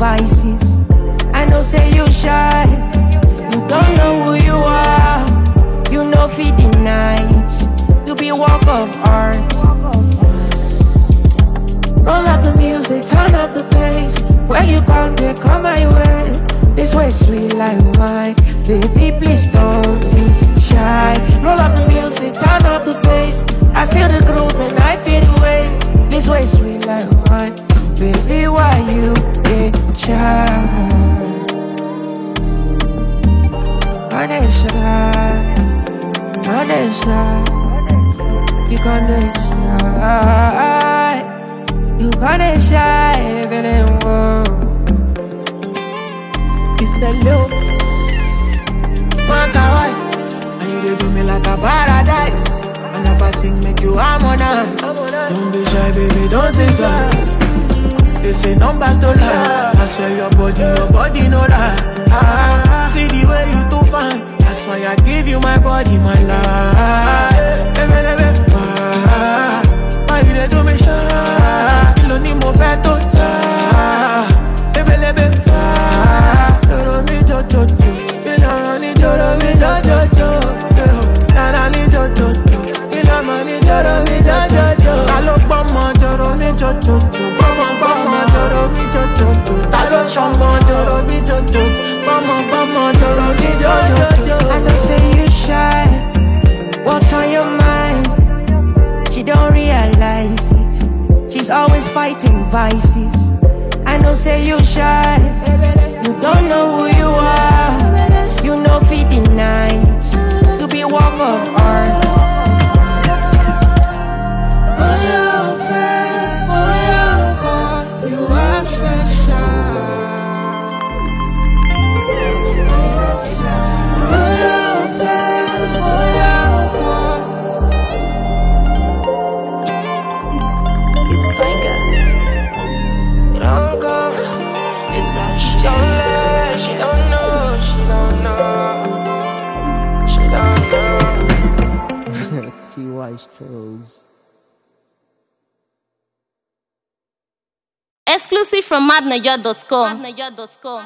vices. I know say you shy, you don't know who you are. You know feed the night, you be work of art. Roll up the music, turn up the bass. Where you come, they come my way. This way sweet like wine. Baby, please don't be shy. Roll up the music, turn up the bass. I feel the groove and I feel the way. This way sweet like wine. Baby, why you get shy? Ganesha, Ganesha, you Ganesha. You kinda shy, feeling warm. It's a low. Man, why? And you dey do me like a paradise. And if I sing, make you harmonize. Don't be shy, baby, don't think twice. They say numbers don't lie. I swear your body, your body no lie. Ah, see the way you too fine. That's why I give you my body, my life. Baby, baby, ah, why you dey do me shy? Kilo ni mo fẹ́ tó jà. Ebelebe, ah, joro mi jojojo. Ìlànà ni joro mi jojojo. Nana ni jojojo. Ìlànà ni joro mi jojojo. Ta ló gbọ́mọ joro mi jojojo? Gbọ́mọ gbọ́mọ joro mi jojojo. Ta ló ṣọmọ joro mi jojo? Gbọ́mọ gbọ́mọ joro mi jojojo. I know say you shy. What's on your mind? She don't realize it. She's always fighting vices. I know say you shy. You don't know who you are. You know feed the night. You be work of art. Oh, you're fair. Oh, you're God. You are special. Oh, you're fair. Oh, you're God. It's Vanga. Don't go. It's my She don't lie. She don't know. She don't know. She don't know. T.Y. Strolls. Exclusive from madniger.com.